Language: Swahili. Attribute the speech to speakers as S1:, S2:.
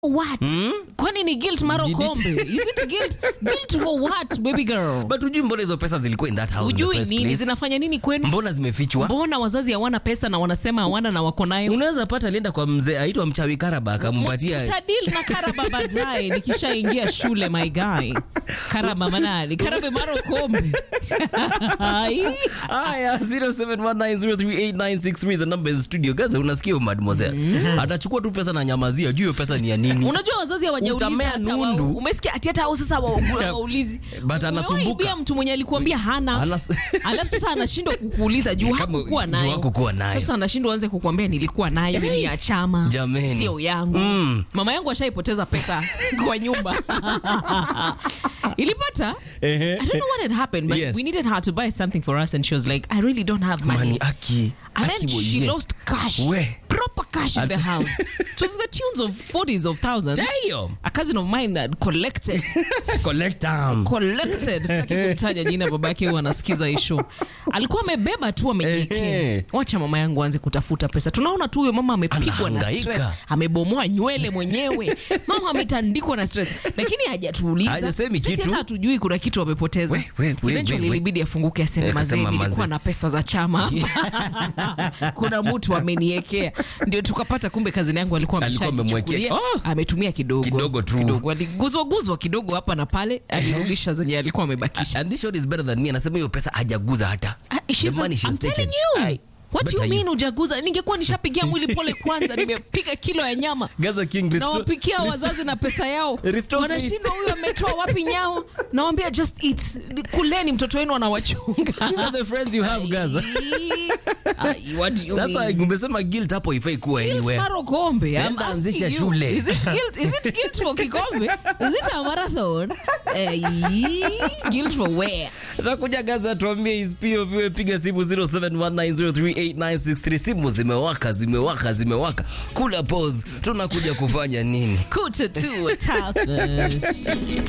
S1: what kwani ni guilt maro
S2: Did it-
S1: kombe is it guilt guilt for what baby girl
S2: but hujui mbona hizo pesa zilikuwa in that house in the
S1: ujui
S2: first
S1: nini
S2: place?
S1: zinafanya nini kwenu
S2: mbona zimefichwa
S1: mbona wazazi hawana pesa na wanasema hawana na wako nayo
S2: unaweza pata alienda kwa mzee aitwa mchawi karaba akampatia
S1: tadil na karaba baadaye nikishaingia shule my guy karaba manani karabe maro kombe Ai.
S2: haya 0719038963 the number is studio gaza unasikia huyu mademoiselle atachukua tu pesa na nyamazia juu hiyo pesa ni ya nini
S1: unajua wazazi hawajauliza
S2: Utamea
S1: hata wa-
S2: nundu.
S1: umesikia ati hata hao sasa wa- wa- waulizi
S2: But anasumbuka.
S1: Umewaibia mtu mwenye alikuambia hana
S2: Anas-
S1: alafu sasa anashindwa kukuuliza juu
S2: Kama-
S1: hakukuwa
S2: juu
S1: nayo
S2: hakukuwa nayo.
S1: sasa anashindwa anze kukuambia nilikuwa nayo ni ya chama
S2: Jameni.
S1: sio yangu mama yangu ashaipoteza pesa kwa nyumba ilipata
S2: Ehe.
S1: I don't know what had happened, but
S2: Yes.
S1: we needed her to buy something for us, and she was like, "I really don't have money."
S2: mani aki
S1: And
S2: aki
S1: then she
S2: boye.
S1: lost cash,
S2: We.
S1: proper cash in the house. It was the tunes of forties of thousands.
S2: Damn.
S1: A cousin of mine had collected,
S2: collect them.
S1: collected. Sitaki kumtaja jina, babake huwa anasikiza hii show. Alikuwa amebeba tu amejiekea.
S2: Ehe.
S1: Wacha mama yangu aanze kutafuta pesa. Tunaona tu huyo mama amepigwa na
S2: Anahangaika.
S1: stress, amebomoa nywele mwenyewe, mama ametandikwa na stress, lakini hajatuuliza.
S2: Hajasemi
S1: Sisi
S2: kitu.
S1: hata hatujui kuna kitu amepoteza.
S2: We, we, we,
S1: Eventually
S2: we, we.
S1: ilibidi afunguke aseme,
S2: Eh,
S1: mazee,
S2: akasema,
S1: nilikuwa
S2: mazee."
S1: na pesa za chama kuna mtu ameniekea ndio tukapata kumbe kazini yangu alikuwa
S2: Alikuwa
S1: ameshajichukulia
S2: amemwekea. Oh!
S1: ametumia kidogo
S2: Kidogo tu.
S1: kidogo aliguzwa guzwa kidogo hapa na pale alirudisha zenye alikuwa amebakisha
S2: and this shot is better than me anasema hiyo pesa hajaguza hata
S1: Ah, she's
S2: The money
S1: a-
S2: she's
S1: I'm telling
S2: taken.
S1: you.
S2: Aye.
S1: What do you
S2: Better
S1: mean ujaguza? Ningekuwa nishapigia mwili pole kwanza, nimepiga kilo ya nyama
S2: Gaza King restore-
S1: nawapikia
S2: restore-
S1: wazazi na pesa yao,
S2: Restore faith.
S1: wanashindwa huyu ametoa wapi nyao. Nawambia just eat, kuleni, mtoto wenu anawachunga.
S2: These are the friends you have Gaza
S1: Ai, what do you
S2: sasa
S1: mean?
S2: umesema guilt hapo ifai kuwa
S1: Guilt
S2: anywhere
S1: maro kombe. I'm
S2: Nenda
S1: asking
S2: anzisha
S1: you.
S2: shule.
S1: Is it guilt? Is it guilt for kikombe? Is it a marathon? Eh, guilt for where?
S2: nakuja gaza tuambie his POV piga simu 0719038963 simu zimewaka zimewaka zimewaka kula pause tunakuja kufanya nini
S1: Kuta tu tafash.